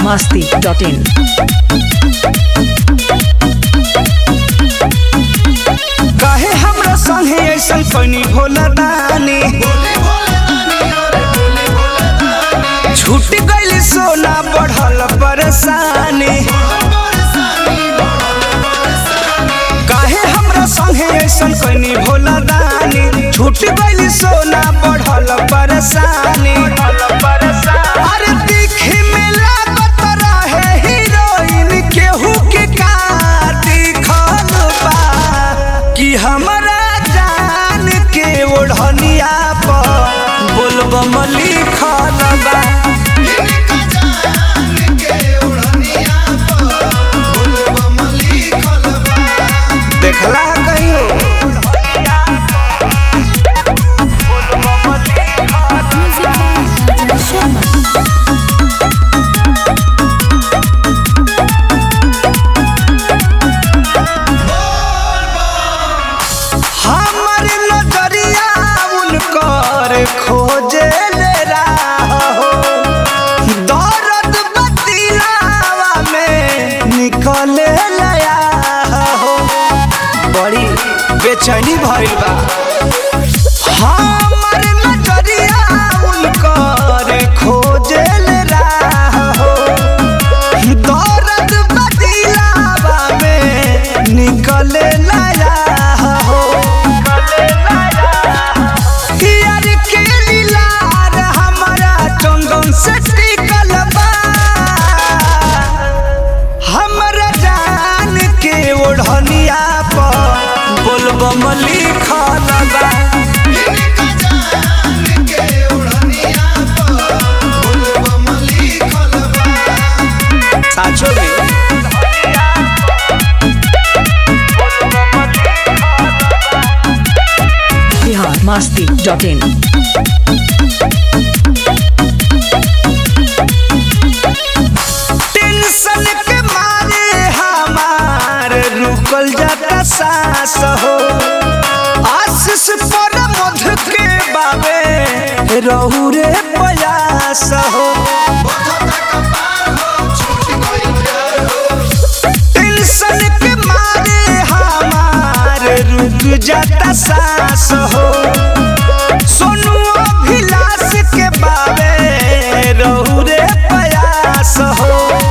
masti.in. काहे हमरा संगे ऐसन कनी भोला दानी छूट गइल सोना बढ़ल परेशानी काहे हमरा संगे ऐसन कनी भोला दानी छूट गइल सोना बढ़ल परेशानी अरे दिखे में लागत रहे हीरोइन केहू के का दिखल बा कि हमरा जान के ओढ़निया पर बोलबम लिखल बा देखला कहियो हमर नजरिया उनकर खोजे ले हो दर्द बतिलावा में निकले लया हो बड़ी बेचैनी भइल बा हमर नजरिया उनकर खोजे ले हो दर्द बतिलावा में निकले लया हो यार के लीलार हमरा चंदन से टिकल बा हमरा जान के ओढ़निया पर बोलबम लिखल बा साचो में Bihar masti.in. टेंशन के मारे हमार रुकल जाता सांस हो आशीष पर मध के बाबे रहू रे प्रयास हो टेंशन के मारे हमार रुक जाता सांस हो सोनू अभिलाष के बाबे रहू रे प्रयास हो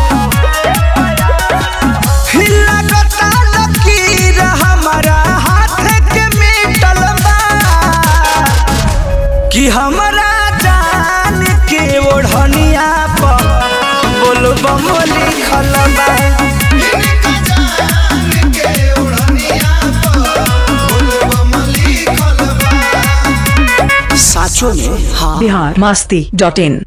लगता लकीर हमारा हाथ के मिटल बा कि हमरा जान के ओढ़निया पर बोलबम लिखल बा साचो में हाँ Bihar masti.in.